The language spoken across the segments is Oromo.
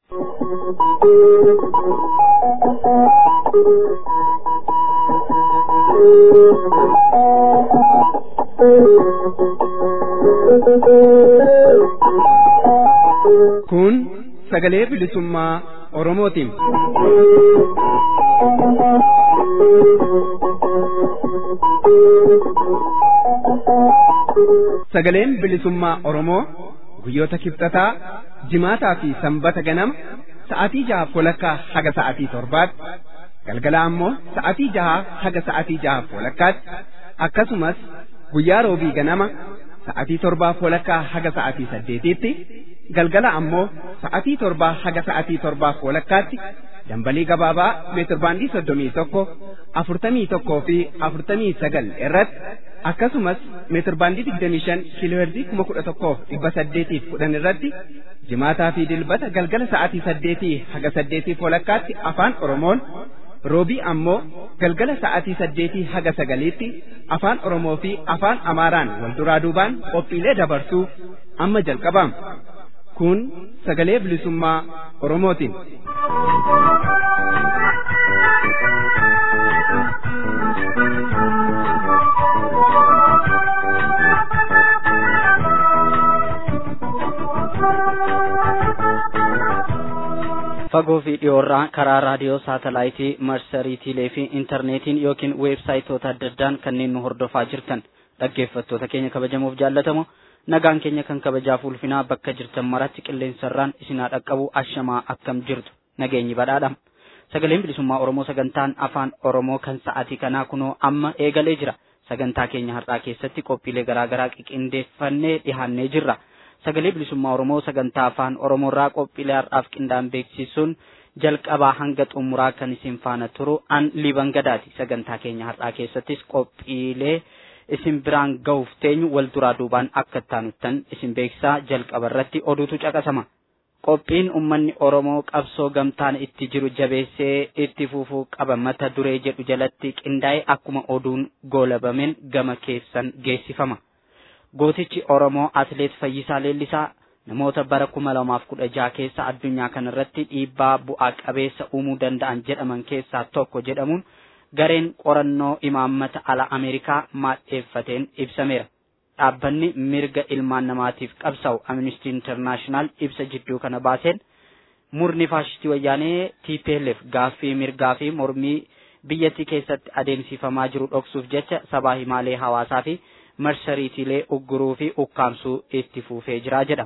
Kun sagalee bilisummaa Oromootiin. Sagaleen bilisummaa Oromoo guyyoota kibxataa jimaataa fi sanbata ganama sa'aatii jaha walakkaa haga sa'aatii torbaatti galgala ammoo sa'aatii jaha haga sa'aatii jaha walakkaatti akkasumas guyyaa roobii ganama sa'aatii torbaa walakkaa haga sa'aatii saddeetiitti galgala ammoo sa'aatii torbaa haga sa'aatii torbaa walakkaatti dambalii gabaabaa meetirbaandii soddomii tokko afurtamii tokkoo fi afurtamii sagal irratti akkasumas meetirbaandii digdamii shan kiilooherzii kuma kudha tokkoof dhibba saddeetiif kudhan irratti jimaataa fi dilbata galgala sa'aatii saddeetii haga saddeetiif walakkaatti afaan oromoon roobii ammoo galgala sa'aatii saddeetii haga sagaliitti afaan oromoo fi afaan amaaraan wal duraa duubaan qophiilee dabarsuu amma jalqabama kun sagalee bilisummaa oromootiin. fagoo fi dhiyoorraa karaa raadiyoo saatalaayitii marsariitiilee fi intarneetiin yookiin weebsaayitoota adda addaan kanneen nu hordofaa jirtan dhaggeeffattoota keenya kabajamuuf jaallatamu nagaan keenya kan kabajaaf ulfinaa bakka jirtan maratti qilleensarraan isinaa dhaqqabu ashamaa akkam jirtu nageenyi badhaadha sagaleen bilisummaa oromoo sagantaan afaan oromoo kan sa'aatii kanaa kunoo amma eegalee jira sagantaa keenya har'aa keessatti qophiilee garaagaraa qiqindeeffannee dhihaannee jirra. sagalee bilisummaa oromoo sagantaa afaan oromoorraa qophiilee har'aaf qindaa'an beeksisuun jalqabaa hanga xumuraa kan isin faana turu an liban gadaati sagantaa keenya har'aa keessattis qophiilee isin biraan ga'uuf teenyu wal duraa duubaan akka taanuttan isin beeksisaa jalqaba irratti oduutu caqasama. Qophiin uummanni Oromoo qabsoo gamtaan itti jiru jabeessee itti fufuu qaba mata duree jedhu jalatti qindaa'e akkuma oduun goolabameen gama keessan geessifama. gootichi Oromoo Atileet Fayyisaa Leellisaa namoota bara kuma lamaaf kudha jaha keessa addunyaa kanarratti dhiibbaa bu'aa qabeessa uumuu danda'an jedhaman keessaa tokko jedhamuun gareen qorannoo imaammata ala Ameerikaa maadheeffateen ibsameera. Dhaabbanni mirga ilmaan namaatiif qabsa'u Amnesty International ibsa jidduu kana baaseen murni faashistii wayyaanee TPLF gaaffii mirgaa fi mormii biyyattii keessatti adeemsifamaa jiru dhoksuuf jecha sabaa himaalee hawaasaa fi marsariitiilee ugguruu fi ukkaamsuu itti fufee jira jedha.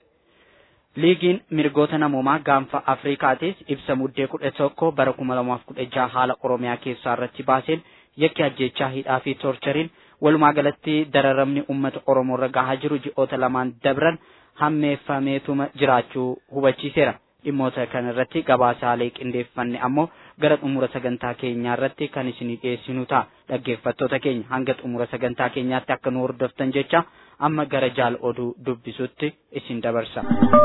Liigiin mirgoota namoomaa gaanfa Afrikaatis ibsa muddee kudha tokko bara kuma lamaaf kudha jaha haala Oromiyaa keessaa irratti baaseen yakki ajjechaa hidhaa fi toorchariin walumaa galatti dararamni uummata Oromoo irra gahaa jiru ji'oota lamaan dabran hammeeffameetuma jiraachuu hubachiiseera. Dhimmoota kana irratti gabaasaalee qindeeffanne ammoo gara xumura sagantaa keenyaa irratti kan isinii dhiyeessinu ta'a. Dhaggeeffattoota keenya hanga xumura sagantaa keenyaatti akka nu hordoftan jecha amma gara jaal oduu dubbisutti isin dabarsa.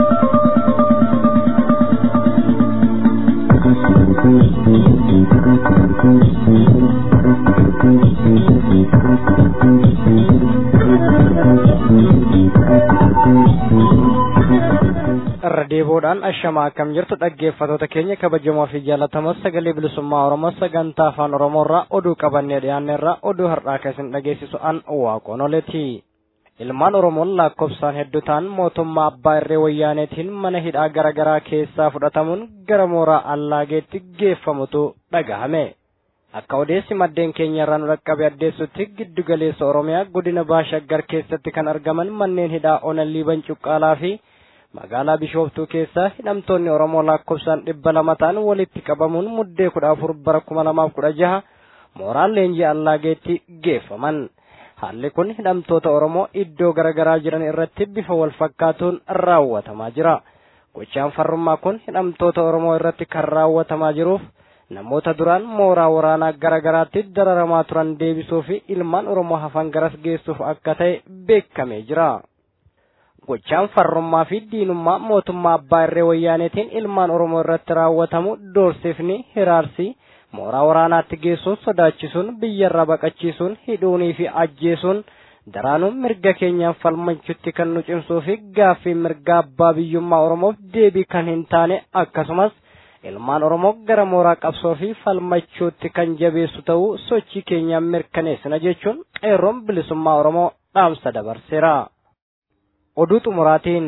irra deebiidhaan ashamaa akkam jirtu dhaggeeffatoota keenya kabajamoo fi jaallatamoo sagalee bilisummaa oromoo sagantaa afaan oromoorraa oduu qabannee dhiyaanneerraa oduu har'aa keessan dhageessisu an waaqonoleeti ilmaan oromoon lakkoofsaan hedduu ta'an mootummaa abbaa irree wayyaaneetiin mana hidhaa garaagaraa keessaa fudhatamuun gara mooraa allaageetti geeffamutu dhagahame akka odeessi maddeen keenya irraa nu dhaqqabe addeessutti giddu galeessa oromiyaa godina baashaggar keessatti kan argaman manneen hidhaa onallii bancuqqaalaa fi magaalaa bishooftuu keessa hidhamtoonni oromoo lakkoofsaan dhibba lama ta'an walitti qabamuun muddee kudha afur bara kuma lamaaf kudha jaha mooraan leenjii allaageetti geeffaman haalli kun hidhamtoota oromoo iddoo garaagaraa jiran irratti bifa wal fakkaatuun raawwatamaa jira gochaan farrummaa kun hidhamtoota oromoo irratti kan raawwatamaa jiruuf namoota duraan mooraa waraanaa garaagaraatti dararamaa turan deebisuu fi ilmaan oromoo hafan garas geessuuf akka ta'e beekamee jira. gochaan farrummaa fi diinummaa mootummaa abbaa irree wayyaaneetiin ilmaan oromoo irratti raawwatamu doorsifni hiraarsi mooraa waraanaatti geessuun sodaachisuun biyyarraa baqachiisuun hidhuunii fi ajjeesuun daraanuu mirga keenyaan falmachuutti kan nu cimsuu fi gaaffii mirga abbaa biyyummaa oromoof deebii kan hin taane akkasumas ilmaan oromoo gara mooraa qabsoo fi falmachuutti kan jabeessu ta'uu sochii keenyaan mirkaneessina jechuun qeerroon bilisummaa oromoo dhaamsa dabarseera. Oduu xumuraatiin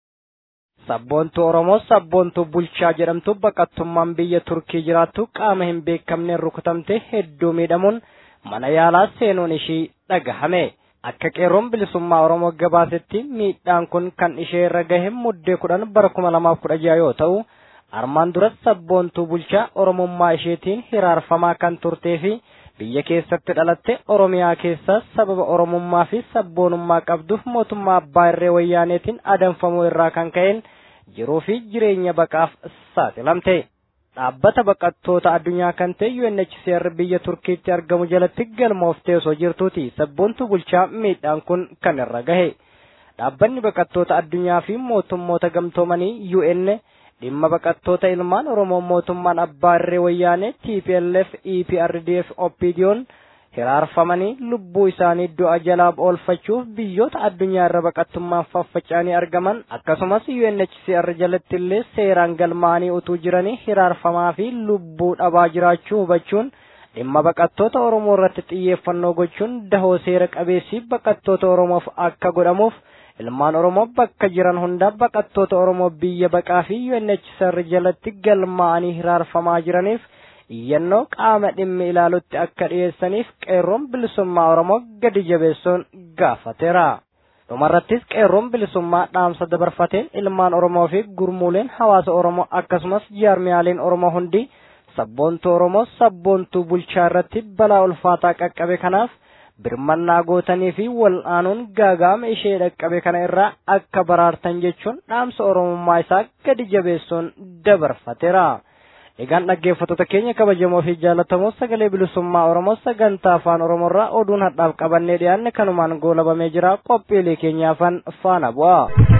sabboontuu oromoo sabboontuu bulchaa jedhamtu baqattummaan biyya turkii jiraattu qaama hin beekamneen rukutamte hedduu miidhamuun mana yaalaa seenuun ishii dhagahame. Akka qeerroon bilisummaa oromoo gabaasetti miidhaan kun kan ishee irra gahe muddee kudhan bara kuma lamaaf kudha jaha yoo ta'u armaan duras sabboontuu bulchaa oromummaa isheetiin hiraarfamaa kan turtee fi biyya keessatti dhalatte oromiyaa keessa sababa oromummaa fi sabboonummaa qabduuf mootummaa abbaa irree wayyaaneetiin adamfamuu irraa kan ka'een jiruu fi jireenya baqaaf saaxilamte. Dhaabbata baqattoota addunyaa kan ta'e UNHCR biyya Turkiitti argamu jalatti galmooftee osoo jirtuuti sabboontuu bulchaa miidhaan kun kan irra gahe. Dhaabbanni baqattoota addunyaa fi mootummoota gamtoomanii UN dhimma baqattoota ilmaan oromoo mootummaan abbaa irree wayyaanee tplf eprdf opdiyoon hiraarfamanii lubbuu isaanii du'a jalaa oolfachuuf biyyoota addunyaa irra baqattummaan faffaca'anii argaman akkasumas unhcr jalatti illee seeraan galmaa'anii utuu jiranii hiraarfamaa fi lubbuu dhabaa jiraachuu hubachuun dhimma baqattoota oromoo irratti xiyyeeffannoo gochuun dahoo seera qabeessii baqattoota oromoof akka godhamuuf ilmaan oromoo bakka jiran hunda baqattoota oromoo biyya baqaa fi UNHCR jalatti galmaa'anii hiraarfamaa jiraniif iyyannoo qaama dhimmi ilaalutti akka dhiyeessaniif qeerroon bilisummaa oromoo gadi jabeessuun gaafateera. dhumarrattis qeerroon bilisummaa dhaamsa dabarfateen ilmaan oromoo fi gurmuuleen hawaasa oromoo akkasumas jaarmiyaaleen oromoo hundi sabboontuu oromoo sabboontuu bulchaa irratti balaa ulfaataa qaqqabe kanaaf birmannaa gootanii fi wal'aanuun gaagaama ishee dhaqqabe kana irraa akka baraartan jechuun dhaamsa oromummaa isaa gadi jabeessuun dabarfateera. Egaan dhaggeeffattoota keenya kabajamoo fi jaallatamoo sagalee bilisummaa Oromoo sagantaa afaan Oromoorraa oduun hadhaaf qabannee dhiyaanne kanumaan goolabamee jira qophiilee keenyaafan faana bu'a.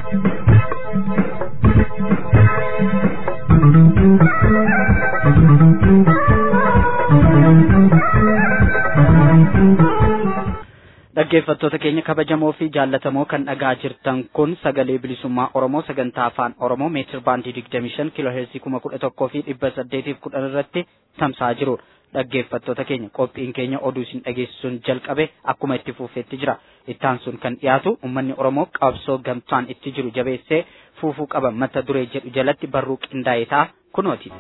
dhaggeeffattoota keenya kabajamoo fi jaallatamoo kan dhagaa jirtan kun sagalee bilisummaa oromoo sagantaa afaan oromoo meetir baandii digdamii shan kiiloo heersii kuma kudha tokkoo fi dhibba saddeetiif kudhan irratti tamsa'aa jiru dhaggeeffattoota keenya qophiin keenya oduu isin dhageessisuun jalqabe akkuma itti fuufeetti jira ittaan sun kan dhiyaatu ummanni oromoo qabsoo gamtaan itti jiru jabeessee fuufuu qaba mata duree jedhu jalatti barruu qindaa'ee ta'a kunooti.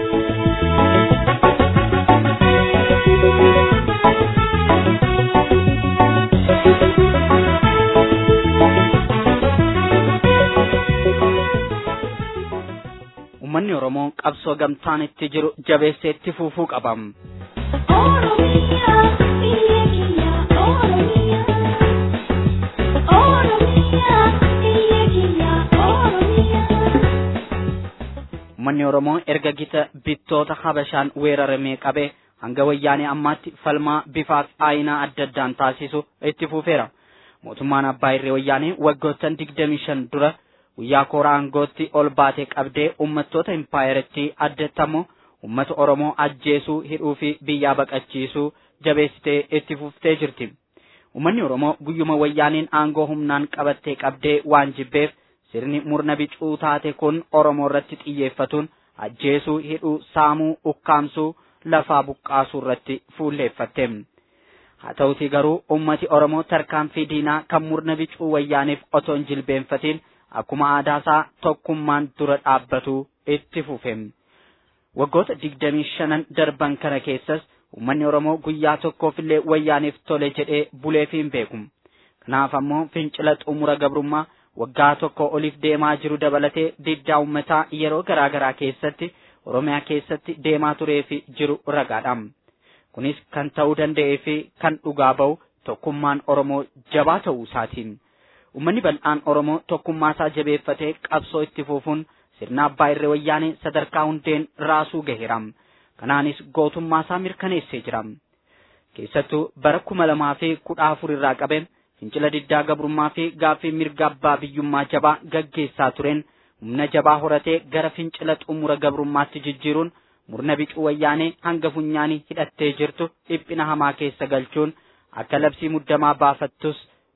ummanni oromoo qabsoo gamtaan itti jiru jabeessee itti fuufuu qabam. ummanni oromoo erga gita bittoota habashaan weeraramee qabee hanga wayyaanee ammaatti falmaa bifaaf aayinaa adda addaan taasisu itti fuufeera. mootummaan abbaa irree wayyaanee waggoottan digdamii shan dura guyyaa koora aangootti ol baatee qabdee uummattoota impaayeratti addatti ammoo uummata oromoo ajjeesuu hidhuu fi biyyaa baqachiisuu jabeessitee itti fuftee jirti. Uummanni oromoo guyyuma wayyaaniin aangoo humnaan qabattee qabdee waan jibbeef sirni murna bicuu taate kun oromoo irratti xiyyeeffatuun ajjeesuu hidhuu saamuu ukkaamsuu lafaa buqqaasuu irratti fuulleeffatte. Haa ta'utii garuu uummati oromoo tarkaanfii diinaa kan murna bicuu wayyaaniif otoo hin jilbeenfatiin akkuma aadaasaa tokkummaan dura dhaabbatu itti fufe. Waggoota digdamii shanan darban kana keessas uummanni Oromoo guyyaa tokkoofillee wayyaaniif tole jedhee buleef hin beeku. Kanaaf ammoo fincila xumura gabrummaa waggaa tokko oliif deemaa jiru dabalatee diddaa uummataa yeroo garaa garaa keessatti Oromiyaa keessatti deemaa turee fi jiru ragaadha. Kunis kan ta'uu danda'ee fi kan dhugaa ba'u tokkummaan Oromoo jabaa ta'uu isaatiin. Uummanni bal'aan Oromoo tokkummaa isaa jabeeffatee qabsoo itti fufuun sirna abbaa irree wayyaanee sadarkaa hundeen raasuu gaheera. Kanaanis gootummaa isaa mirkaneessee jira. Keessattuu bara kuma lamaa fi kudha afur irraa qabee fincila diddaa gabrummaa fi gaaffii mirga abbaa biyyummaa jabaa gaggeessaa tureen humna jabaa horatee gara fincila xumura gabrummaatti jijjiiruun murna bicuu wayyaanee hanga funyaanii hidhattee jirtu dhiphina hamaa keessa galchuun akka labsii muddamaa baafattus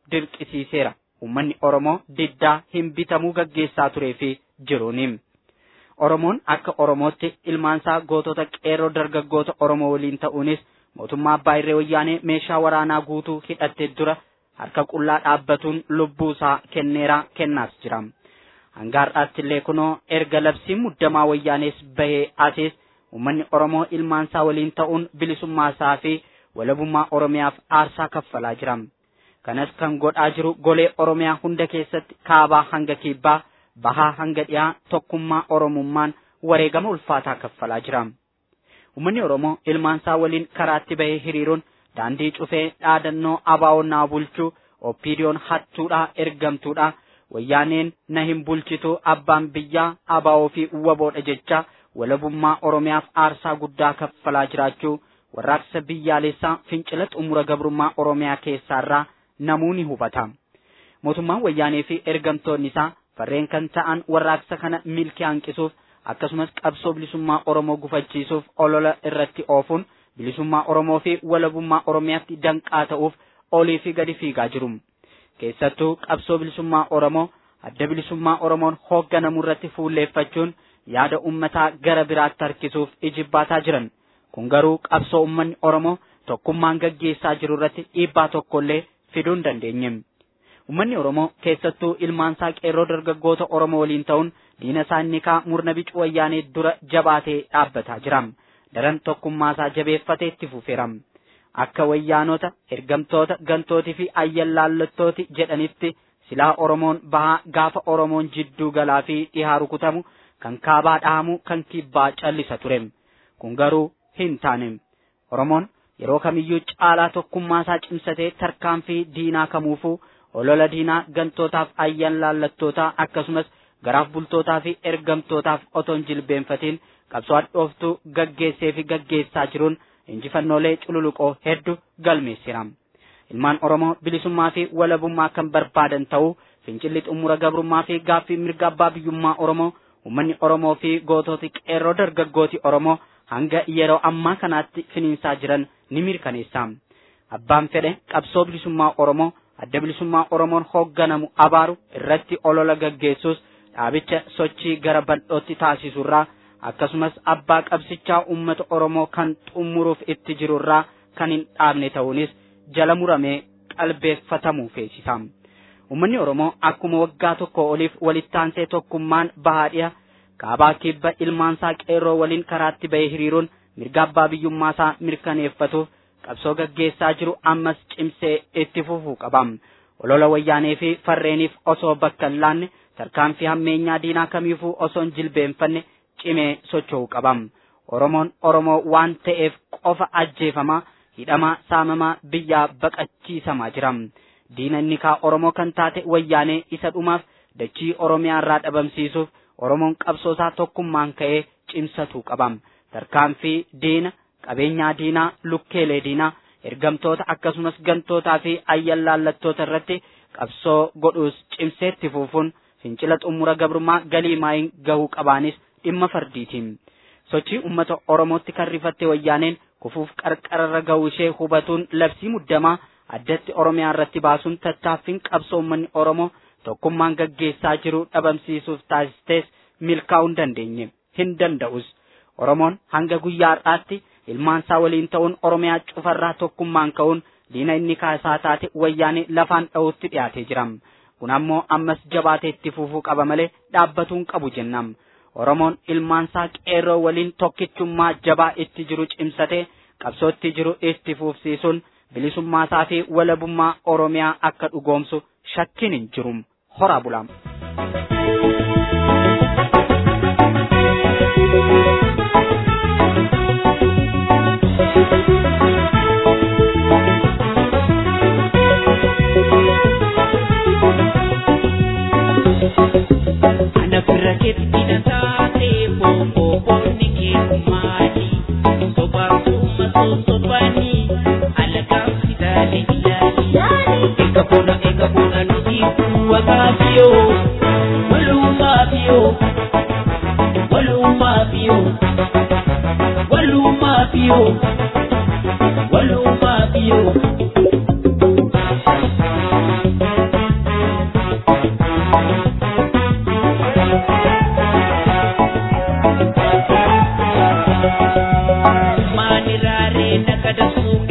dirqisiiseera ummanni oromoo diddaa hin bitamuu gaggeessaa turee fi jiruuni. Oromoon akka Oromootti ilmaansaa gootota qeerroo dargaggoota Oromoo waliin ta'uunis mootummaa abbaa irree wayyaanee meeshaa waraanaa guutuu hidhattee dura harka qullaa dhaabbatuun lubbuu isaa kenneera kennaas jira. Hanga har'aatti illee kunoo erga labsiin muddamaa wayyaanees bahee asees uummanni Oromoo ilmaansaa waliin ta'uun bilisummaa isaa fi walabummaa Oromiyaaf aarsaa kaffalaa jira. Kanas kan godhaa jiru golee Oromiyaa hunda keessatti kaabaa hanga kibbaa bahaa hanga dhiyaa tokkummaa Oromummaan wareegama ulfaataa kaffalaa jira. Uummanni Oromoo ilmaansaa waliin karaatti bahee hiriiruun daandii cufee dhaadannoo abaa'onnaa bulchuu oppiidiyoon hattuudhaa ergamtuudha wayyaaneen na hin bulchitu abbaan biyyaa abaa'oo fi waboodha jecha walabummaa Oromiyaaf aarsaa guddaa kaffalaa jiraachuu warraaqsa biyyaalessaa fincila xumura gabrummaa Oromiyaa keessaarraa namuu ni hubata. Mootummaan wayyaanee fi ergamtoonni isaa farreen kan ta'an warraaqsa kana milkii hanqisuuf akkasumas qabsoo bilisummaa Oromoo gufachiisuuf olola irratti oofuun bilisummaa Oromoo fi walabummaa Oromiyaatti danqaa ta'uuf olii fi gadi fiigaa jiru. Keessattuu qabsoo bilisummaa Oromoo adda bilisummaa Oromoon hoogganamu irratti fuulleeffachuun yaada ummataa gara biraatti harkisuuf ijibbaataa jiran. Kun garuu qabsoo ummanni Oromoo tokkummaan gaggeessaa jiru irratti dhiibbaa tokkollee fiduu hin dandeenye. Uummanni Oromoo keessattuu ilmaansaa qeerroo dargaggoota Oromoo waliin ta'uun diina isaa inni kaa murna bicuu wayyaanee dura jabaatee dhaabbataa jira. Daran tokkummaasaa jabeeffatee itti fufeera. Akka wayyaanota, ergamtoota, gantootii fi ayyallaallattooti jedhanitti silaa Oromoon bahaa gaafa Oromoon jidduu galaa fi dhihaa rukutamu kan kaabaa dhahamu kan kibbaa callisa ture. Kun garuu hin taane. Oromoon yeroo kamiyyuu caalaa tokkummaasaa cimsatee tarkaanfii diinaa kamuufuu olola diinaa gantootaaf ayyallaallattootaa akkasumas garaaf bultootaa fi ergamtootaaf otoo hin jilbeenfatiin qabsoo hadhooftuu gaggeessee fi gaggeessaa jiruun injifannoolee cululuqoo hedduu galmeessira. Ilmaan Oromoo bilisummaa fi walabummaa kan barbaadan ta'uu fincilli xumura gabrummaa fi gaaffii mirga abbaa biyyummaa Oromoo uummanni Oromoo fi goototi qeerroo dargaggooti Oromoo hanga yeroo ammaa kanaatti finiinsaa jiran ni mirkaneessa. Abbaan fedhe qabsoo bilisummaa Oromoo adda bilisummaa Oromoon hoogganamu abaaru irratti olola gaggeessuus dhaabicha sochii gara bal'ootti taasisurraa akkasumas abbaa qabsichaa uummata Oromoo kan xumuruuf itti jirurraa kan hin dhaabne ta'uunis jala muramee qalbeeffatamuu feesisa. Uummanni Oromoo akkuma waggaa tokko oliif walittaansee tokkummaan bahaadhiya kaabaa kibba ilmaansaa qeerroo waliin karaatti bahee hiriiruun mirga abbaa biyyummaasaa mirkaneeffatuuf qabsoo gaggeessaa jiru ammas cimsee itti fufuu qaba. Olola wayyaanee fi farreeniif osoo bakka hin laanne tarkaanfii hammeenyaa diinaa kamiifuu osoo hin jilbeenfanne cimee socho'uu qaba. Oromoon Oromoo waan ta'eef qofa ajjeefamaa hidhamaa saamamaa biyyaa baqachiisamaa jira. Diina inni kaa Oromoo kan taate wayyaanee isa dhumaaf dachii Oromiyaa irraa dhabamsiisuuf Oromoon qabsoosaa tokkummaan ka'ee cimsatuu qaba. Tarkaanfii diina qabeenyaa diinaa lukkeelee diinaa ergamtoota akkasumas gantootaa fi ayyallaallattoota irratti qabsoo godhuus cimseetti fufuun fincila xumura gabrummaa galii maayin gahuu qabaanis dhimma fardiitiin. Sochii uummata Oromootti kan rifatte wayyaaneen kufuuf qarqararra gahuu ishee hubatuun labsii muddamaa addatti Oromiyaa irratti baasuun tattaaffiin qabsoo uummanni Oromoo tokkummaan gaggeessaa jiru dhabamsiisuuf taasistees milkaa'uu hin dandeenye hin danda'us. Oromoon hanga guyyaa har'aatti ilmaansaa waliin ta'uun Oromiyaa cufarraa tokkummaan ka'uun diina inni kaasaa taate wayyaanee lafaan dha'uutti dhiyaatee jira. Kun ammoo ammas jabaatee itti fufuu qaba malee dhaabbatuu hin qabu jennam. Oromoon ilmaansaa qeerroo waliin tokkichummaa jabaa itti jiru cimsatee qabsoo itti jiru itti fufsiisuun bilisummaasaa fi walabummaa Oromiyaa akka dhugoomsu shakkiin hin jiru. Horaa bulaam. Ana bira keetti taatee boobooboonni keessumaati. Sobaasuma sosobanii alagaan fidaalee ilaali. Eka bona eka bona nuti wakaafiyoo walumaafiyoo walumaafiyoo walumaafiyoo walumaafiyoo.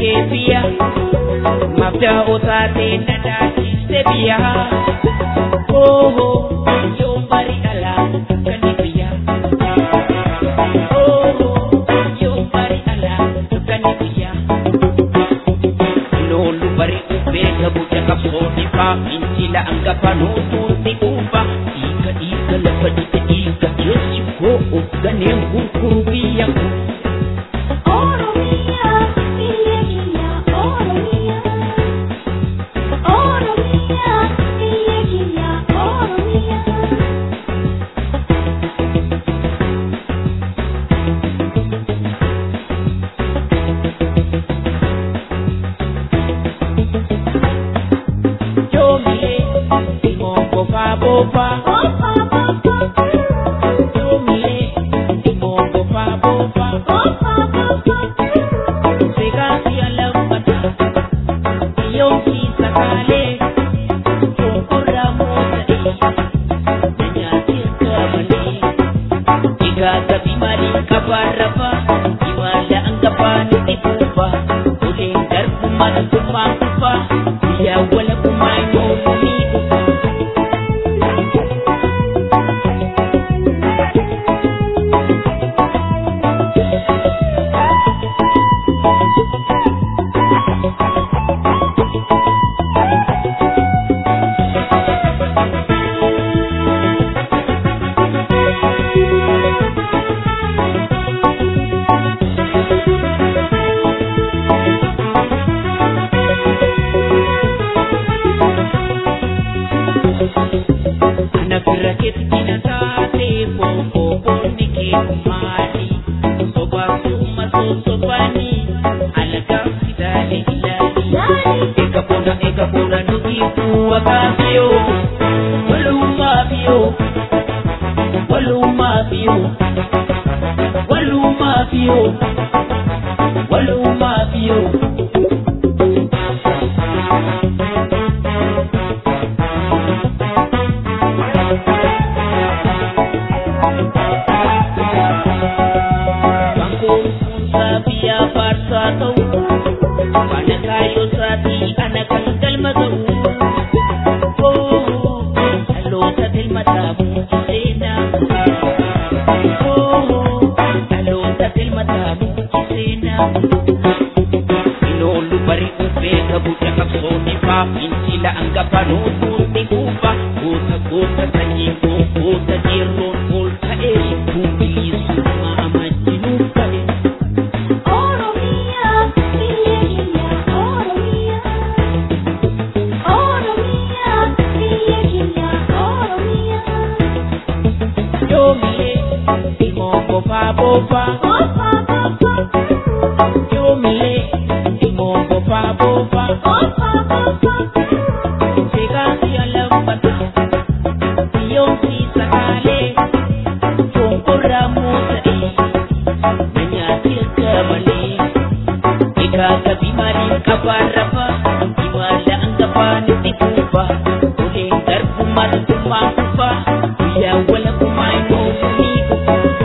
kee biyya mabdaa otaatee na daachiste biyya ooho yoo bari alaa kan biyya ooho yoo bari alaa kan biyya loolu bari ubeeka buja qabsoonni faa injila angafa nootuutti uufa dhiiga dhiiga lafa dhiiga dhiiga keessi koo of ganeen gurguru biyya koo Jomile, imongo fa bofa. Jomile, imongo fa bofa. Segasi alambata, yonki sakale. Tokora mota e, nyati kamale. Iga gabi mali kabarafa, imala angapani ikufa. Ulen darbu mali kufa ya wala kumanyo mumigo. Ana firra keetti taate booboo boonni kee maali? Sobaa summa sosobani alagaa fidaalee ilaali. Ega bona ega bona nuti bu'a kaasiyoo walumaa fiyoo walumaa fiyoo walumaa fiyoo walumaa fiyoo. Bangkoon sabiya farsa ta'u Wana kayo sati ana kan galma ta'u Oh, aloota dilma taabu kiseena Oh, aloota dilma taabu kiseena Inoolu bari ubeeka buja qabsoonni faa Injila angafa nootuutti kuufa Goota goota sanyii koo goota jeerroon ol ta'ee Kubiliisummaa amajjinuuf ta'e Yoomile imongo fa bofa Yoomile imongo fa bofa Segasi alambata Yonsi sakale Chonkora musa e Nanyati kamale Ikaga bimari kabarafa Imala angapani tikufa Ule darbu matu makufa Ya wala kumaino mumigo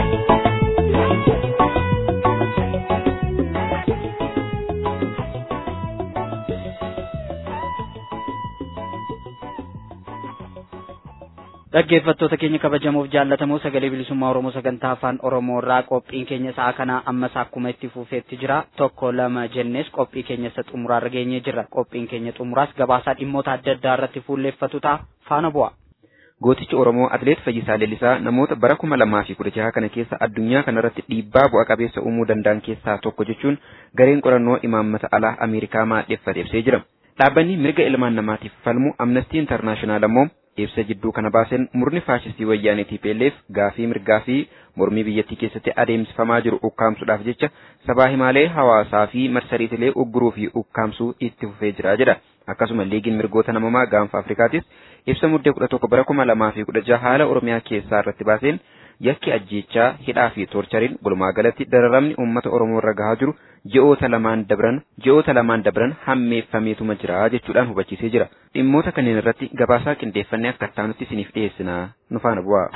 Dhaggeeffattoota keenya kabajamuuf jaallatamoo sagalee bilisummaa Oromoo sagantaa afaan Oromoo irraa qophiin keenya sa'a kanaa ammas akkuma itti fufeetti jira tokko lama jennees qophii keenya isa xumuraarra geenyee jirra qophiin keenya xumuraas gabaasaa dhimmoota adda addaa irratti fuulleeffatu ta'a faana bu'a. Gootichi Oromoo Atileet Fayyisaa Leellisaa namoota bara kuma lamaa fi kudha jaha kana keessa addunyaa kanarratti dhiibbaa bu'a qabeessa uumuu danda'an keessaa tokko jechuun gareen qorannoo imaammata alaa Ameerikaa maadheffate ibsee jira. Dhaabbanni mirga ilmaan namaatiif falmu Amnestii Intarnaashinaal ammoo ibsa jidduu kana baaseen murni faashistii wayyaanee TPLF gaafii mirgaa fi mormii biyyattii keessatti adeemsifamaa jiru ukkaamsuudhaaf jecha sabaa himaalee hawaasaa fi marsariitilee ugguruu fi ukkaamsuu itti fufee jira jedha. Akkasuma liigiin mirgoota namamaa gaanfa Afrikaatis ibsa muddee kudha tokko bara kuma lamaa fi kudha jaha haala Oromiyaa keessaa irratti baaseen yakki ajjeechaa hidhaa fi toorchariin walumaa galatti dararamni uummata Oromoo irra gahaa jiru ji'oota lamaan dabran ji'oota lamaan dabran hammeeffameetuma jira jechuudhaan hubachiisee jira. Dhimmoota kanneen irratti gabaasaa qindeeffannee akka taanutti isiniif dhiyeessina nu faana bu'aa.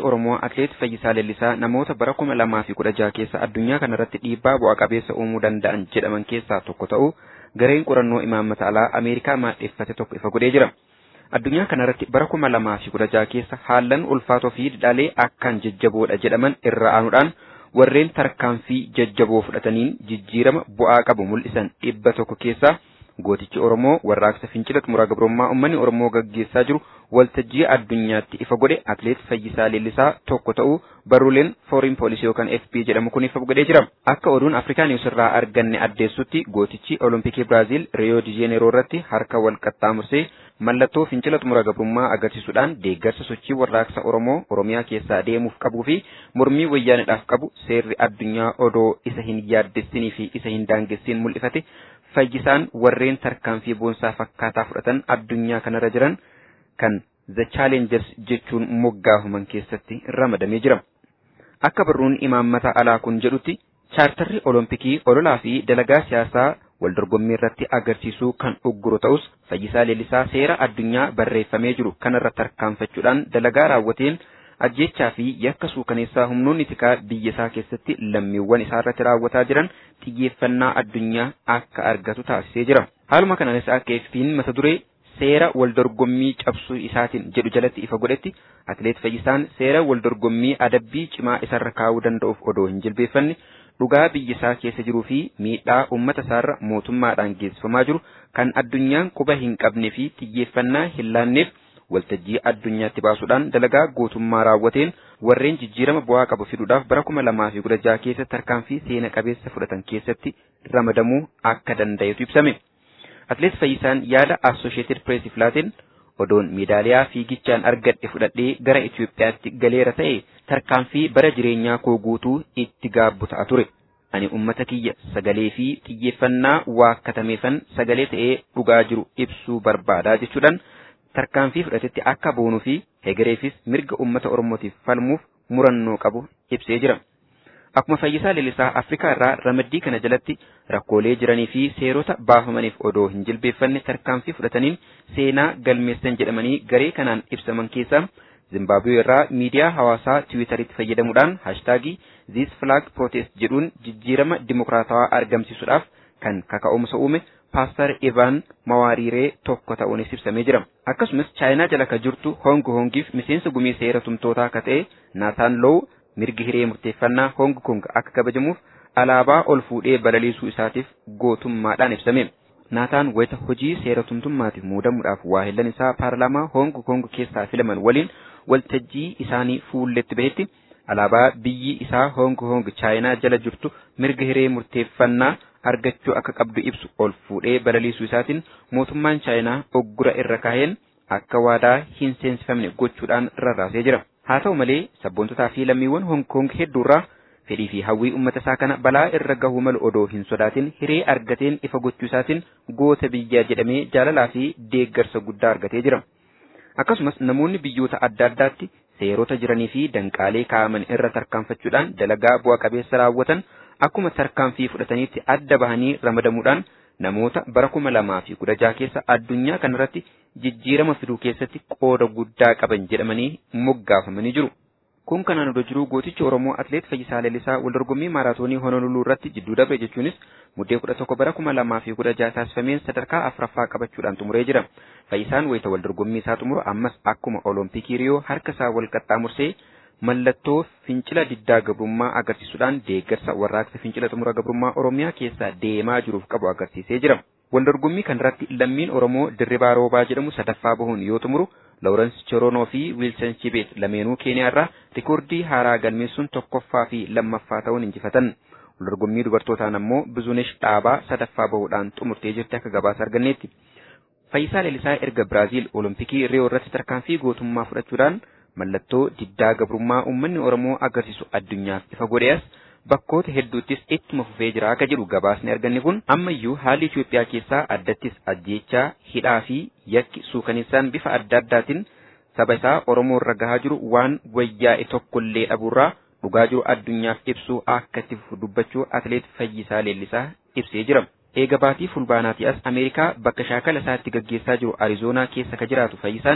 Oromoo Atleet Fayyisaa Leellisaa namoota bara kuma lamaa fi kudha jaha keessa addunyaa kanarratti dhiibbaa bu'a qabeessa uumuu danda'an jedhaman keessaa tokko ta'uu gareen qorannoo imaammata alaa Ameerikaa maadheeffate tokko ifa godhee jira. Addunyaa kanarratti bara kuma lamaa fi kudha jaha keessa haallan ulfaatoo fi dhidhaalee akkaan jajjaboodha jedhaman irra aanuudhaan warreen tarkaanfii jajjaboo fudhataniin jijjiirama bu'aa qabu mul'isan dhibba tokko keessaa gootichi Oromoo warraaqsa fincila xumuraa gabrummaa uummanni Oromoo gaggeessaa jiru waltajjii addunyaatti ifa godhe atleet Fayyisaa Leellisaa tokko ta'uu barruuleen fooriin poolisii yookaan FP jedhamu kun ifa godhee jira. Akka oduun Afrikaa Niwus irraa arganne addeessutti gootichi Olompikii Biraaziil Riyoo di Jeeneeroo irratti harka wal qaxxaamursee mallattoo fincila xumura gabrummaa agarsiisuudhaan deeggarsa sochii warraaqsa Oromoo Oromiyaa keessaa deemuuf qabuu fi mormii wayyaanidhaaf qabu seerri addunyaa odoo isa hin yaaddessinii fi isa hin daangessiin mul'ifate fayyisaan warreen tarkaanfii boonsaa fakkaataa fudhatan addunyaa kanarra jiran kan The Challengers jechuun moggaafaman keessatti ramadamee jira. Akka barruun imaammata alaa kun jedhutti chaartarri olompikii ololaa fi dalagaa siyaasaa waldorgommii irratti agarsiisuu kan ugguru ta'us fayyisaa leellisaa seera addunyaa barreeffamee jiru kanarra tarkaanfachuudhaan dalagaa raawwateen ajjechaa fi yakka suukaneessaa humnoonni tikaa biyya isaa keessatti lammiiwwan isaa irratti raawwataa jiran xiyyeeffannaa addunyaa akka argatu taasisee jira. Haaluma kanaanis akka AFP'n mata duree seera waldorgommii cabsuu isaatiin jedhu jalatti ifa godhetti atleet Fayyisaan seera waldorgommii adabbii cimaa isarra kaa'uu danda'uuf odoo hin jilbeeffanne dhugaa biyya isaa keessa jiruu fi miidhaa uummata isaarra mootummaadhaan geessifamaa jiru kan addunyaan quba hin qabnee fi xiyyeeffannaa hin laanneef waltajjii addunyaatti baasuudhaan dalagaa gootummaa raawwateen warreen jijjiirama bu'aa qabu fiduudhaaf bara kuma lamaa fi kudha jaha keessa tarkaanfii seena qabeessa fudhatan keessatti ramadamuu akka danda'etu ibsame. Atleet Fayyisaan yaada Associated Press filaateen odoon meedaaliyaa fiigichaan argadhe fudhadhee gara Itoophiyaatti galeera ta'e tarkaanfii bara jireenyaa koo guutuu itti gaabbu ta'a ture. Ani uummata kiyya sagalee fi xiyyeeffannaa waakkatameefan sagalee ta'ee dhugaa jiru ibsuu barbaadaa jechuudhaan tarkaanfii fudhatetti akka boonuu fi hegereefis mirga uummata Oromootiif falmuuf murannoo qabu ibsee jira. Akkuma fayyisaa leellisaa Afrikaa irraa ramaddii kana jalatti rakkoolee jiranii fi seerota baafamaniif odoo hin jilbeeffanne tarkaanfii fudhataniin seenaa galmeessan jedhamanii garee kanaan ibsaman keessaa Zimbaabuwee irraa miidiyaa hawaasaa Tiwiitaritti fayyadamuudhaan haashtaagii This Flag Protest jedhuun jijjiirama dimokiraatawaa argamsiisuudhaaf kan kaka'umsa uume Paaster Ivan Mawaariiree tokko ta'uunis ibsamee jira. Akkasumas Chaayinaa jala ka jirtu Hong Kongiif miseensa gumii seera tumtootaa ka ta'e Naataan Low mirgi hiree murteeffannaa Hong Kong akka kabajamuuf alaabaa ol fuudhee balaliisuu isaatiif gootummaadhaan ibsame. Naataan wayita hojii seera tumtummaatiif muudamuudhaaf waahillan isaa paarlaamaa Hong Kong keessaa filaman waliin waltajjii isaanii fuulletti bahetti alaabaa biyyi isaa Hong Kong Chaayinaa jala jirtu mirga hiree murteeffannaa argachuu akka qabdu ibsu ol fuudhee balaliisuu isaatiin mootummaan Chaayinaa oggura irra kaaheen akka waadaa hin seensifamne gochuudhaan rarraasee jira. Haa ta'u malee sabboontotaa fi lammiiwwan Hong Kong hedduurraa fedhii fi hawwii uummata isaa kana balaa irra gahuu malu odoo hin sodaatin hiree argateen ifa gochuu isaatiin goota biyyaa jedhamee jaalalaa fi deeggarsa guddaa argatee jira. Akkasumas namoonni biyyoota adda addaatti seerota jiranii fi danqaalee kaa'aman irra tarkaanfachuudhaan dalagaa bu'a qabeessa raawwatan akkuma tarkaanfii fudhataniitti adda bahanii ramadamuudhaan namoota bara kuma lamaa fi kudha jaha keessa addunyaa kanarratti jijjiirama fiduu keessatti qooda guddaa qaban jedhamanii moggaafamanii jiru. Kun kanaan odoo jiruu gootichi Oromoo Atleet Fayyisaa Leellisaa waldorgommii maaraatoonii Honoluluu irratti jidduu darbe jechuunis muddee kudha tokko bara kuma lamaa fi kudha jaha taasifameen sadarkaa afuraffaa qabachuudhaan xumuree jira. Fayyisaan wayita waldorgommii isaa xumuru ammas akkuma Olompikii Riyoo harka isaa wal qaxxaamursee mallattoo fincila diddaa gabrummaa agarsiisuudhaan deeggarsa warraaqsa fincila xumura gabrummaa Oromiyaa keessaa deemaa jiruuf qabu agarsiisee jira. Waldorgommii kanarratti lammiin Oromoo Dirribaa Roobaa jedhamu sadaffaa bahuun yoo xumuru Lawrence Choronoo fi Wilson Chibet lameenuu Keeniyaa irraa rikoordii haaraa galmeessuun tokkoffaa fi lammaffaa ta'uun injifatan. Waldorgommii dubartootaan ammoo Bizunesh Dhaabaa sadaffaa bahuudhaan xumurtee jirti akka gabaasa arganneetti. Fayyisaa Leellisaa erga Biraaziil Olompikii Riyoo irratti tarkaanfii gootummaa fudhachuudhaan mallattoo diddaa gabrummaa uummanni Oromoo agarsiisu addunyaaf ifa godhees bakkoota hedduuttis ittuma fufee jira akka jedhu gabaasni arganne kun ammayyuu haalli Itoophiyaa keessaa addattis ajjeechaa hidhaa fi yakki suukaneessaan bifa adda addaatiin saba isaa Oromoo irra gahaa jiru waan wayyaa'e tokkollee dhabuurraa dhugaa jiru addunyaaf ibsuu akka itti fufu dubbachuu atleet Fayyisaa Leellisaa ibsee jira. Eega baatii fulbaanaatii as Ameerikaa bakka shaakala isaa itti gaggeessaa jiru Arizoonaa keessa ka jiraatu Fayyisaan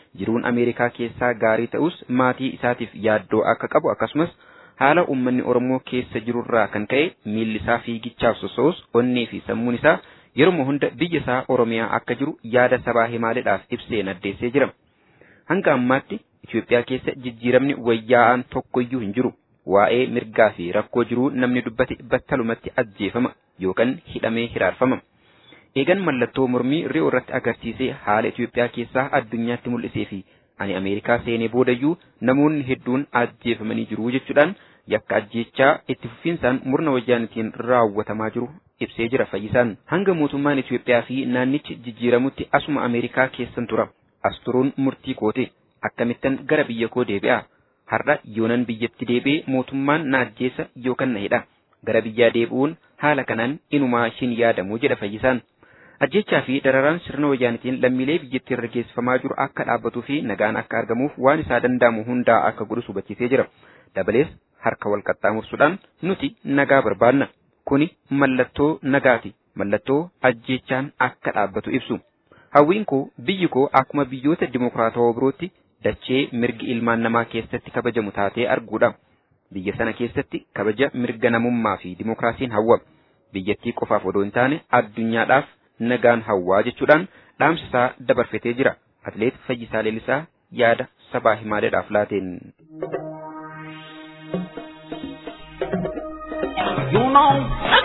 jiruun Ameerikaa keessaa gaarii ta'us maatii isaatiif yaaddoo akka qabu akkasumas haala uummanni Oromoo keessa jirurraa kan ka'e miilli isaa fiigichaaf sosso'us onnee fi sammuun isaa yeroo hunda biyya isaa Oromiyaa akka jiru yaada sabaa himaaleedhaaf ibsee naddeessee jira. Hanga ammaatti Itoophiyaa keessa jijjiiramni wayyaa'aan tokkoyyuu hin jiru. Waa'ee mirgaa fi rakkoo jiruu namni dubbate battalumatti ajjeefama yookaan hidhamee hiraarfama. Eegan mallattoo mormii ri'oo irratti agarsiisee haala Itoophiyaa keessaa addunyaatti mul'isee fi ani Ameerikaa seenee boodayyuu namoonni hedduun ajjeefamanii jiru jechuudhaan yakka ajjeechaa itti fufiinsaan murna wayyaanitiin raawwatamaa jiru ibsee jira fayyisaan. Hanga mootummaan Itoophiyaa fi naannichi jijjiiramutti asuma Ameerikaa keessan tura. As turuun murtii kooti. Akkamittan gara biyya koo deebi'a. Har'a yoonan biyyatti deebi'ee mootummaan na ajjeesa yookaan na hidha. Gara biyyaa deebi'uun haala kanaan inumaa hin yaadamu jedha fayyisaan. Ajjechaa fi dararaan sirna wayyaanitiin lammiilee biyyattii irra geessifamaa jiru akka dhaabbatuu fi nagaan akka argamuuf waan isaa danda'amu hundaa akka godhu hubachiisee jira. Dabalees harka wal qaxxaamursuudhaan nuti nagaa barbaanna. Kuni mallattoo nagaati. Mallattoo ajjechaan akka dhaabbatu ibsu. Hawwiin koo biyyi koo akkuma biyyoota dimokiraatawaa birootti dachee mirgi ilmaan namaa keessatti kabajamu taatee arguudha. Biyya sana keessatti kabaja mirga namummaa fi dimokiraasiin hawwa. Biyyattii qofaaf odoo hin taane addunyaadhaaf nagaan hawwaa jechuudhaan dhaamsa isaa dabarfatee jira. Atleet Fayyisaa Leellisaa yaada sabaa himaaleedhaaf laateen. You know,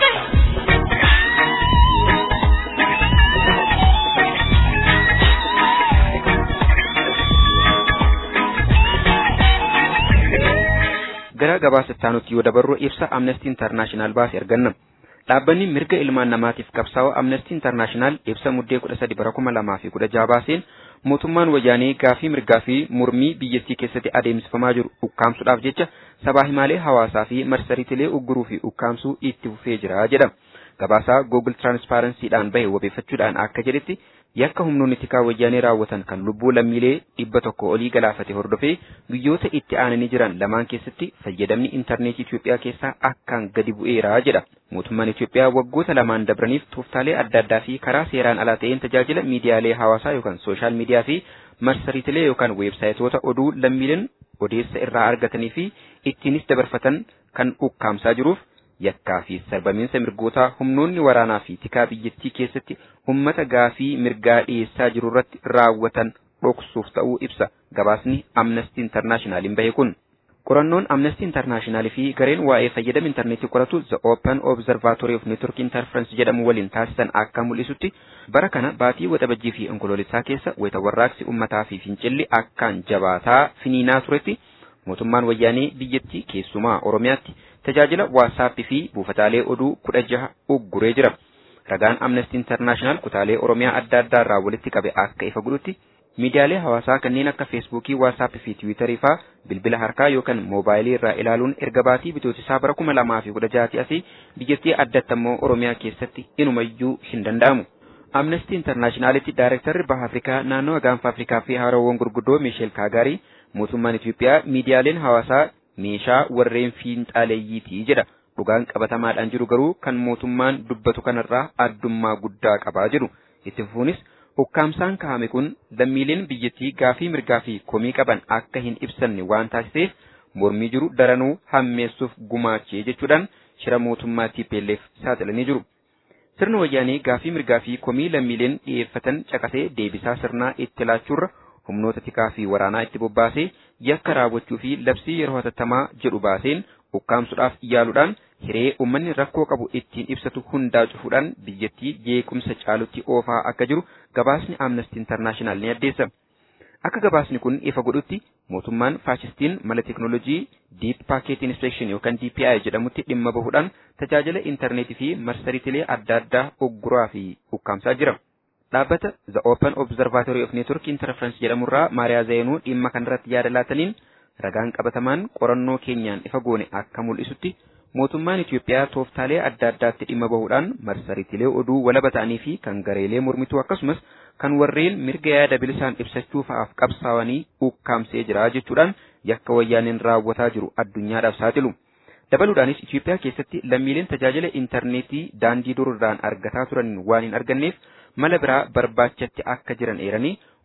Gara gabaasataanutti yoo dabarru ibsa Amnesty International baase arganna. Dhaabbanni mirga ilmaan namaatiif qabsaa'u Amnesty International ibsa muddee kudha sadi bara kuma lamaa fi kudha jaha baaseen mootummaan wayyaanee gaafii mirgaa fi mormii biyyattii keessatti adeemsifamaa jiru ukkaamsuudhaaf jecha sabaa himaalee hawaasaa fi marsariitilee ugguruu fi ukkaamsuu itti fufee jira jedha. Gabaasaa Google Transparencyidhaan bahe wabeeffachuudhaan akka jedhetti yakka humnoonni tikaa wayyaanee raawwatan kan lubbuu lammiilee dhibba tokko olii galaafate hordofee guyyoota itti aananii jiran lamaan keessatti fayyadamni intarneetii Itoophiyaa keessaa akkaan gadi bu'eera jedha. Mootummaan Itoophiyaa waggoota lamaan dabraniif tooftaalee adda addaa fi karaa seeraan alaa ta'een tajaajila miidiyaalee hawaasaa yookaan sooshaal miidiyaa fi marsariitilee yookaan weebsaayitoota oduu lammiileen odeessa irraa argatanii fi ittiinis dabarfatan kan ukkaamsaa jiruuf yakkaa fi sarbamiinsa mirgootaa humnoonni waraanaa fi tikaa biyyattii keessatti ummata gaafii mirgaa dhiyeessaa jiru irratti raawwatan dhoksuuf ta'uu ibsa gabaasni Amnesty Internationaliin bahe kun. Qorannoon Amnesty International fi gareen waa'ee fayyadama intarneetii qoratu The Open Observatory of Network Interference jedhamu waliin taasisan akka mul'isutti bara kana baatii waxabajjii fi onkoloolessaa keessa wayita warraaqsi ummataa fi fincilli akkaan jabaataa finiinaa turetti mootummaan wayyaanee biyyattii keessumaa Oromiyaatti tajaajila waatsaappii fi buufataalee oduu kudha jaha ugguree jira. Ragaan Amnesty International kutaalee Oromiyaa adda addaa irraa walitti qabe akka ifa godhutti miidiyaalee hawaasaa kanneen akka feesbuukii, waatsaappii fi tiwiitarii faa bilbila harkaa yookaan moobaayilii irraa ilaaluun erga baatii bitootisaa bara kuma lamaa fi kudha jahaati asii biyyattii addatti ammoo Oromiyaa keessatti inumayyuu hin danda'amu. Amnesty Internationalitti Daayirektarri Baha Afrikaa naannoo gaanfa Afrikaa fi haarawwan gurguddoo Miisheel Kaagaarii mootummaan Itoophiyaa miidiyaaleen hawaasaa meeshaa warreen fiinxaaleeyyiitii jedha. Dhugaan qabatamaadhaan jiru garuu kan mootummaan dubbatu kanarraa addummaa guddaa qabaa jiru. Itti fufuunis ukkaamsaan kaa'ame kun lammiileen biyyattii gaafii mirgaa fi komii qaban akka hin ibsanne waan taasiseef mormii jiru daranuu hammeessuuf gumaachee jechuudhaan shira mootummaa TPLF saaxilanii jiru. Sirni wayyaanee gaafii mirgaa fi komii lammiileen dhiyeeffatan caqasee deebisaa sirnaa itti laachuurra humnoota tikaa fi waraanaa itti bobbaasee yakka raawwachuu fi labsii yeroo hatattamaa jedhu baaseen ukkaamsuudhaaf yaaluudhaan hiree uummanni rakkoo qabu ittiin ibsatu hundaa cufuudhaan biyyattii jeequmsa caalutti oofaa akka jiru gabaasni Amnesty International ni addeessa. Akka gabaasni kun ifa godhutti mootummaan faashistiin mala teknoolojii Deep Packet Inspection yookaan DPI jedhamutti dhimma bahuudhaan tajaajila intarneetii fi marsariitilee adda addaa ugguraa fi ukkaamsaa jira. Dhaabbata The Open Observatory of Network Interference jedhamurraa Maariyaa Zayinuu dhimma kanarratti yaada laataniin ragaan qabatamaan qorannoo keenyaan ifa goone akka mul'isutti mootummaan Itoophiyaa tooftaalee adda addaatti dhimma bahuudhaan marsariitilee oduu walaba ta'anii fi kan gareelee mormituu akkasumas kan warreen mirga yaada bilisaan ibsachuu fa'aaf qabsaawanii ukkaamsee jira jechuudhaan yakka wayyaaneen raawwataa jiru addunyaadhaaf saaxilu. Dabaluudhaanis Itoophiyaa keessatti lammiileen tajaajila intarneetii daandii dururraan argataa turan waan hin arganneef mala biraa barbaachatti akka jiran eeranii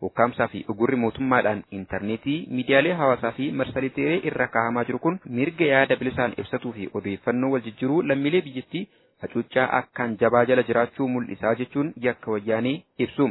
ukkaamsaa fi ugurri mootummaadhaan intarneetii miidiyaalee hawaasaa fi marsariitii irra kaahamaa jiru kun mirga yaada bilisaan ibsatuu fi odeeffannoo wal jijjiiruu lammiilee biyyattii hacuuccaa akkaan jabaa jala jiraachuu mul'isaa jechuun yakka wayyaanee ibsu.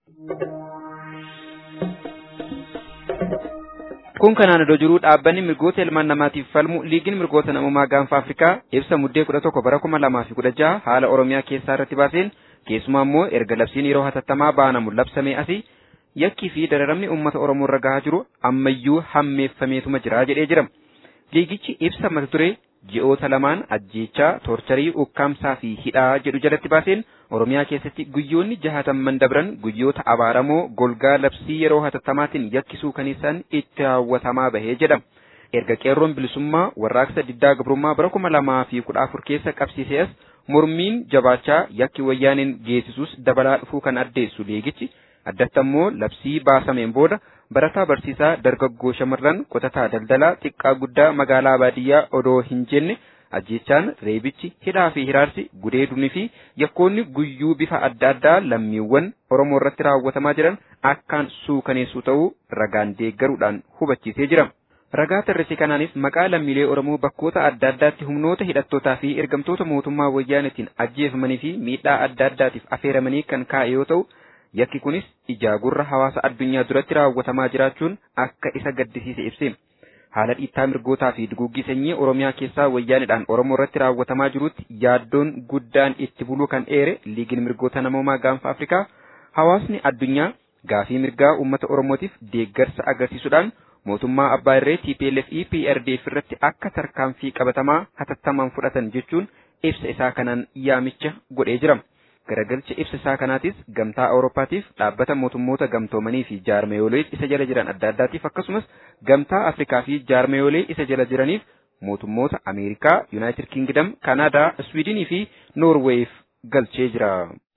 Kun kanaan iddoo jiru dhaabbanni mirgoota ilmaan namaatiif falmu liigiin mirgoota namummaa gaanfa Afrikaa ibsa muddee kudha tokko bara kuma lamaa fi kudha jaha haala Oromiyaa keessaa irratti baaseen keessumaa immoo erga labsiin yeroo hatattamaa baanamu labsamee asii yakkii fi dararamni uummata Oromoo irra gahaa jiru ammayyuu hammeeffameetuma jira jedhee jira. Liigichi ibsa mata duree ji'oota lamaan ajjeechaa toorcharii ukkaamsaa fi hidhaa jedhu jalatti baaseen Oromiyaa keessatti guyyoonni jahatamman dabran guyyoota abaaramoo golgaa labsii yeroo hatattamaatiin yakkisuu kan isaan itti raawwatamaa bahee jedha. Erga qeerroon bilisummaa warraaqsa diddaa gabrummaa bara kuma lamaa fi kudha afur keessa qabsiisee as mormiin jabaachaa yakki wayyaaniin geessisus dabalaa dhufuu kan addeessu liigichi addatti ammoo labsii baasameen booda barataa barsiisaa dargaggoo shamarran qotataa daldalaa xiqqaa guddaa magaalaa baadiyyaa odoo hin jenne ajjechaan reebichi hidhaa fi hiraarsi gudeedunii fi yakkoonni guyyuu bifa adda addaa lammiiwwan oromoo irratti raawwatamaa jiran akkaan suukaneessuu ta'uu ragaan deeggaruudhaan hubachiisee jira. Ragaa tarrisi kanaanis maqaa lammiilee Oromoo bakkoota adda addaatti humnoota hidhattootaa fi ergamtoota mootummaa wayyaanetiin ajjeefamanii fi miidhaa adda addaatiif affeeramanii kan kaa'e yoo ta'u, yakki kunis ijaa gurra hawaasa addunyaa duratti raawwatamaa jiraachuun akka isa gaddisiise ibse. Haala dhiittaa mirgootaa fi duguuggii sanyii Oromiyaa keessaa wayyaanidhaan Oromoo irratti raawwatamaa jirutti yaaddoon guddaan itti buluu kan eere liigiin mirgoota namoomaa gaanfa Afrikaa hawaasni addunyaa gaafii mirgaa uummata Oromootiif deeggarsa agarsiisuudhaan mootummaa abbaa irree TPLF EPRDF irratti akka tarkaanfii qabatamaa hatattamaan fudhatan jechuun ibsa isaa kanaan yaamicha godhee jira. Garagalcha ibsa isaa kanaatis gamtaa Awurooppaatiif dhaabbata mootummoota gamtoomanii fi jaarmeeyolee isa jala jiran adda addaatiif akkasumas gamtaa Afrikaa fi jaarmeeyolee isa jala jiraniif mootummoota Ameerikaa, Yuunaayitid Kingdom, Kanaadaa, Swiidinii fi Noorweef galchee jira.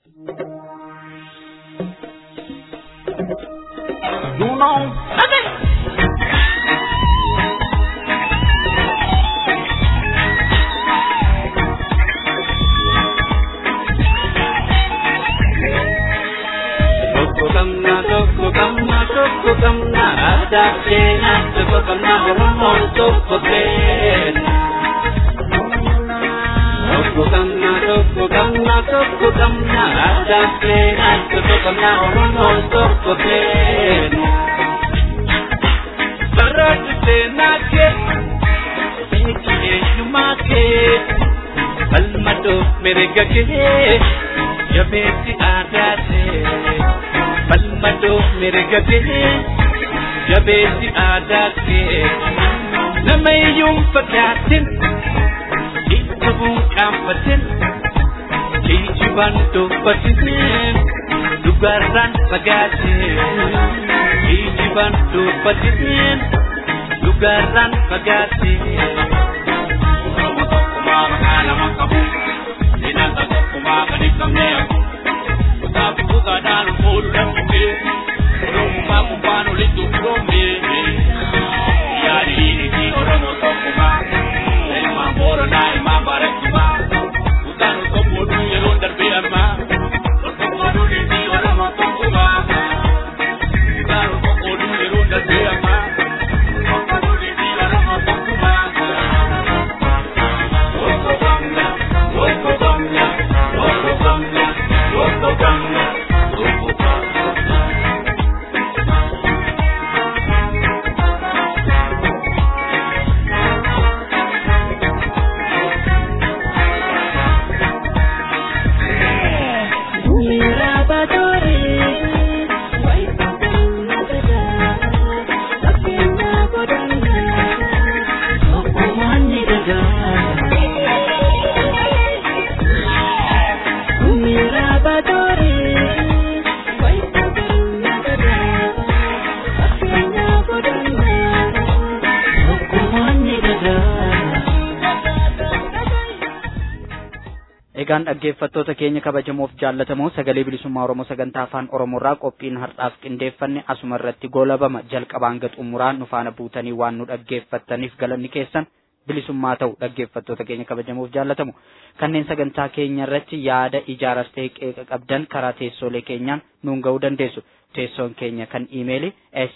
You know, Tokko qabna tokko qabna tokko qabna aadaa seenaa tokko qabna oromoon tokko keenya. Tokko qabna tokko qabna tokko qabna aadaa seenaa tokko qabna oromoon tokko keenya. Barraatu seenaa kee biyyi eenyummaa kee falmadoo mirga kee jabeessi aadaa kee. falmadoo mirga kee jabeessi aadaa kee nama iyyuun fagaatin itti buun qaanfatin kijibaan dubbatin dhugaarraan fagaatin kijibaan dubbatin dhugaarraan fagaatin. Tokkummaa maqaa lama qabu, seenaa tokkummaa kan ibsamne yaaqu. Kutabu kukadaan fuudhamte Rummaa kubbaan olitti firoomte Yaadi dhiirri Oromoo tokkummaa Ilmaan Booranaa ilmaan Baarakkumaa Kutaan tokko oduu yeroo darbee ammaa Tokko oduu dhiirri Oromoo tokkummaa Kutaan tokko oduu yeroo darbee ammaa Tokko oduu dhiirri Oromoo tokkummaa Tokko gamna, tokko gamna, tokko gamna, tokko gamna, tokko gamna. Egaan dhaggeeffattoota keenya kabajamoof jaallatamoo sagalee bilisummaa Oromoo sagantaa afaan Oromoorraa qophiin har'aaf qindeeffanne asuma irratti goolabama jalqabaan hanga xumuraa nu faana buutanii waan nu dhaggeeffattaniif galanni keessan bilisummaa ta'u dhaggeeffattoota keenya kabajamoof jaallatamu kanneen sagantaa keenya irratti yaada ijaaras ta'e qeeqa qabdan karaa teessoolee keenyaan nuun ga'uu dandeessu teessoon keenya kan iimeeli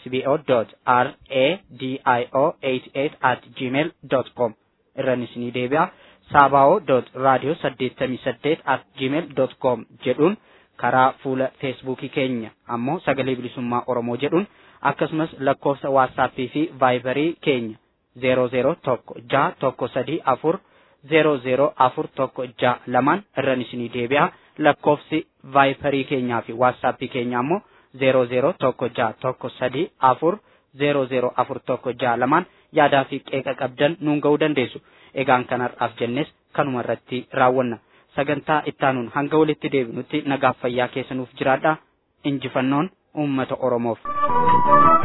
sbo.radio88 at gmail com irran isinii deebi'a saabao radio 88 at gmail com jedhuun karaa fuula feesbuukii keenya ammoo sagalee bilisummaa oromoo jedhuun akkasumas lakkoofsa waatsaappii fi vaayibarii keenya zeero zeero tokko jaha tokko sadii afur zeero zeero afur tokko jaha lamaan irran isinii deebi'a lakkoofsi vaayibarii keenyaa fi waatsaappii keenya ammoo zeero zeero tokko jaha tokko sadii afur zeero zeero afur tokko jaha lamaan yaadaa fi qeeqa qabdan nuun ga'uu dandeessu egaan kanarraaf jennes kanuma irratti raawwanna sagantaa ittaanuun hanga walitti deebinutti nagaaf fayyaa keessanuuf jiraadha injifannoon uummata oromoof.